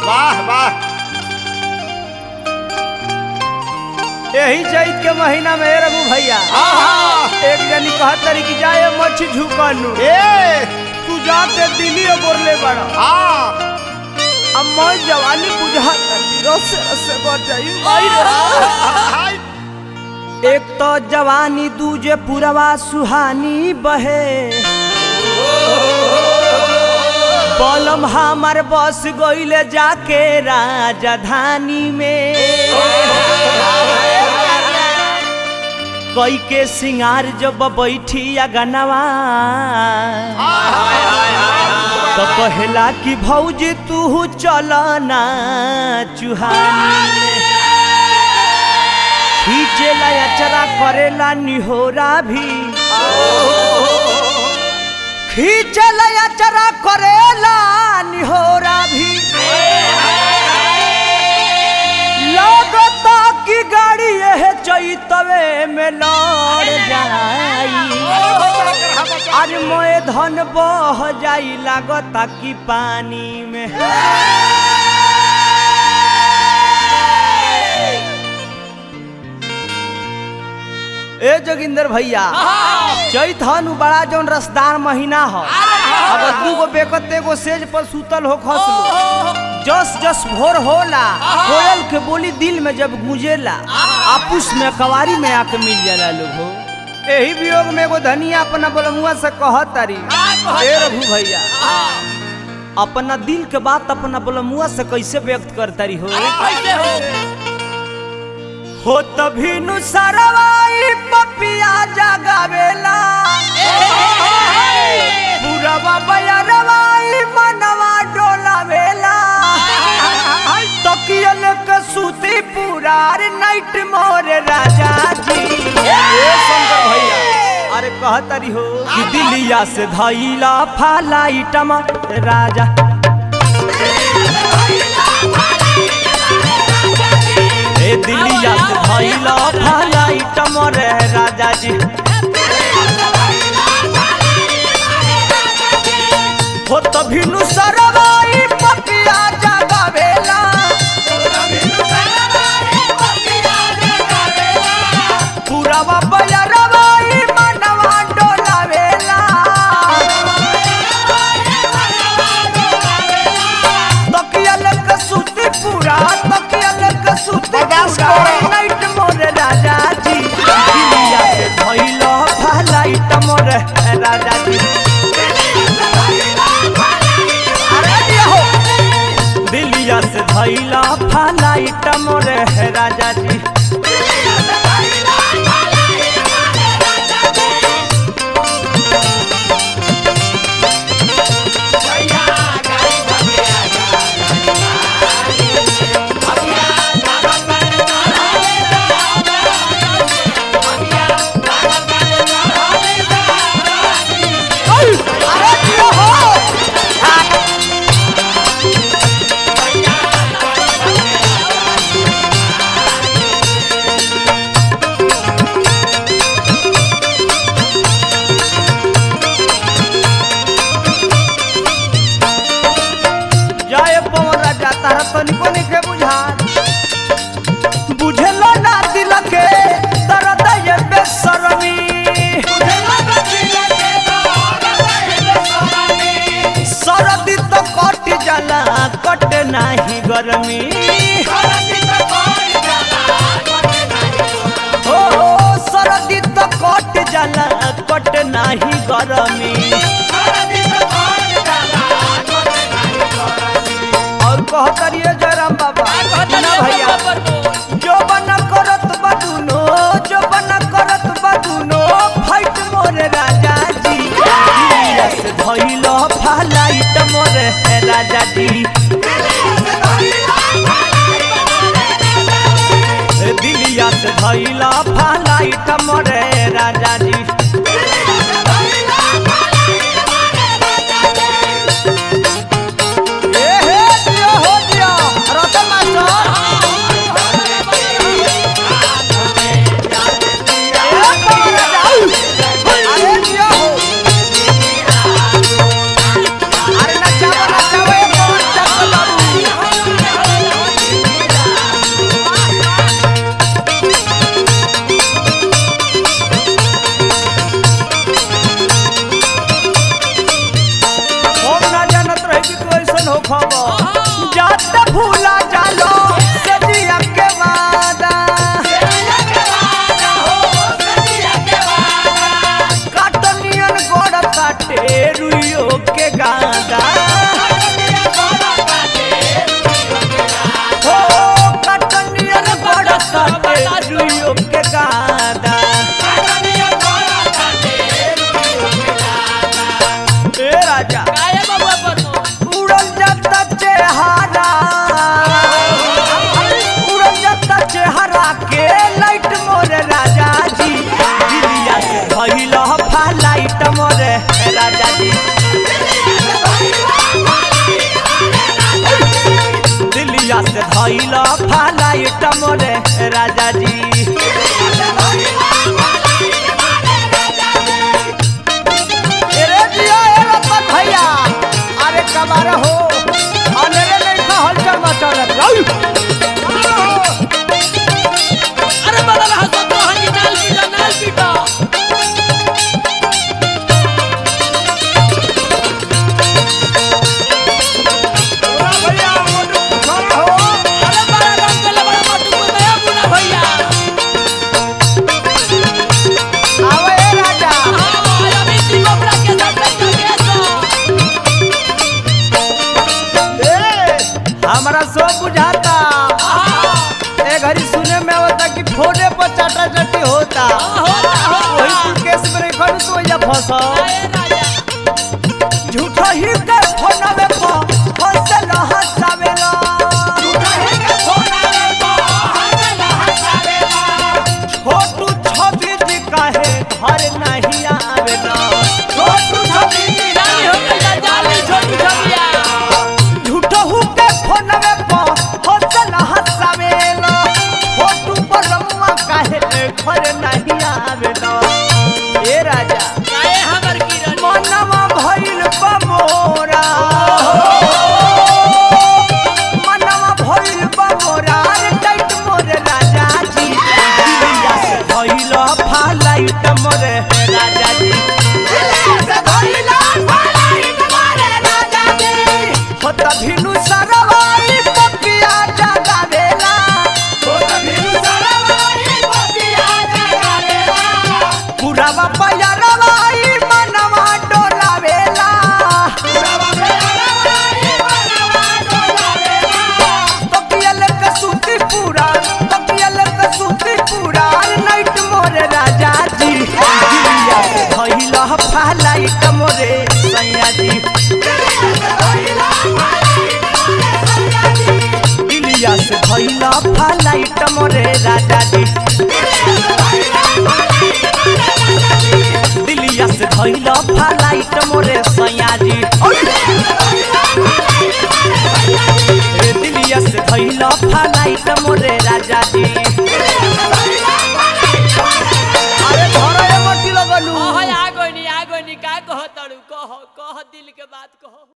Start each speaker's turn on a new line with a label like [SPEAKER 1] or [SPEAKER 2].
[SPEAKER 1] वाह वाह
[SPEAKER 2] यही चैत के महीना में रघु भैया
[SPEAKER 1] आहा
[SPEAKER 2] एक जनी कहत तरी कि जाए मच्छी झुकनु
[SPEAKER 1] ए
[SPEAKER 2] तू जाते दिल्ली बोरले बड़ा
[SPEAKER 1] हाँ
[SPEAKER 2] अब मैं जवानी बुझा तनी रस रस बढ़ जाई आई रे।
[SPEAKER 1] हाय
[SPEAKER 2] एक तो जवानी दूजे पुरवा सुहानी बहे बलम हमार बस गईले जाके राजधानी में कई के सिंगार जब बैठी अगनवा तो कहला कि भौजी तू चल ना चुहानी में खींचेला अचरा करेला निहोरा भी खींचेला अचरा करेला निहोरा भी लगता कि गाड़ी यह चैतवे में लड़ जाई आज मोए धन बह जाई लागता कि पानी में ए जोगिंदर भैया चैत हनु बड़ा जौन रसदार महीना ह अगर दूगो बेकत एगो सेज पर सुतल हो खसलो जस जस भोर होला कोयल के बोली दिल में जब गूंजेला आपुस में कवारी में आके मिल जाला लोग हो एही वियोग में एगो धनिया अपना बलमुआ से कहत तारी ए रघु भैया अपना दिल के बात अपना बलमुआ से कैसे व्यक्त करतारी हो हो तभी नु सरवाई पपिया जगावेला पूरवा बयरवाई मनवा डोलावेला तकियल के सूती पुरार नाइट मोर राजा जी ए शंकर भैया अरे कहतरी हो कि दिलिया से धैला फालाइटमा राजा ए दिलिया से धैला फालाइटमा रे राजा जी हो तभिनु सरवाई पपिया जगावेला पुरावा बयरवाई मनवा डोलावेला तकियल के सूती पूरा तकियल के सूती
[SPEAKER 1] बर्दाश्त
[SPEAKER 2] पूरा
[SPEAKER 1] करो।
[SPEAKER 2] नाइट मोर राजा जी दिलिया से धैला फालाइट मोर राजा जी अरे दिया हो दिलिया से धैला फालाइट मोर राजा जी अरे दिया हो जय पवन राजा तारा तनिको निके बुझात बुझलो ना दिल के दर्द ये बेसरमी सरदी तो कट जाला कट नाही गरमी हो सरदी तो कट जाला कट नाही गरमी और कहतरिए जयराम बाबा ना भैया जो बना करत बदुनो जो बना करत बदुनो फाइट मोरे राजा जी दिलिया से धइलो फालाइट मोरे राजा जी दिलिया से धइला फालाइट मोरे राजा जी ए हे दिया हो दिया रतन मास्टर ए कमर जाऊ अरे दिया हो अरे नचावा नचावा ए कमर चक्कर बाबू मोरे राजा जी दिलिया से धैला फ्लाइट मोरे राजा जी अरे जिया ए रतन भैया अरे कबार हो अनेरे नहीं था हलचल मचल
[SPEAKER 3] अरे बड़ा रहा तो तो हनी नाल पीटा नाल पीटा
[SPEAKER 1] भैया मोटू छोड़ा हो
[SPEAKER 3] अरे बड़ा रंग के बड़ा मटू को नया बुना भैया
[SPEAKER 2] आवे ए राजा
[SPEAKER 3] हां अभी ती कोबरा के साथ के सो
[SPEAKER 2] ए हमरा सब बुझाता
[SPEAKER 3] हां
[SPEAKER 2] ए घड़ी सुने में होता कि फोने पर चाटा चटी होता
[SPEAKER 3] होता
[SPEAKER 2] वही
[SPEAKER 3] होता
[SPEAKER 2] तू केस में खड़ तो या फंसा
[SPEAKER 3] ए राजा
[SPEAKER 2] झूठा ही के फोनवे पर हंसल हंसावेला छोटू छवि जी काहे घर नहीं आवेला
[SPEAKER 3] जाली हो गई जाली छोटी छबिया
[SPEAKER 2] झूठा हु के फोनवे पर हंसल हंसावेला छोटू पर रमुआ काहे घर नहीं आवेला ए राजा
[SPEAKER 3] काहे हमर किरण
[SPEAKER 2] मनवा भइल बमोरा मनवा भइल बमोरा रे टाइट मोरे राजा जी दिलिया से भइल फालाइट मोरे राजा जी हो त भिनु सरवाई पपिया जगावेला पुरावा पयरवाई मनवा डोलावेला तकियल के सूती पूरा तकियल के सूती पूरा नाइट मोरे राजा जी दिलिया से भइल फालाइट मोरे सैया जी दिलिया से भइल फालाइट मोरे राजा जी दिलिया से भइल फालाइट मोरे सैया जी रे दिलिया से भइल फालाइट मोरे राजा जी अरे घर ए मट्टी लगलू
[SPEAKER 3] ओहो आ गइनी आ गइनी का कह तड़ू कह कह दिल के बात कह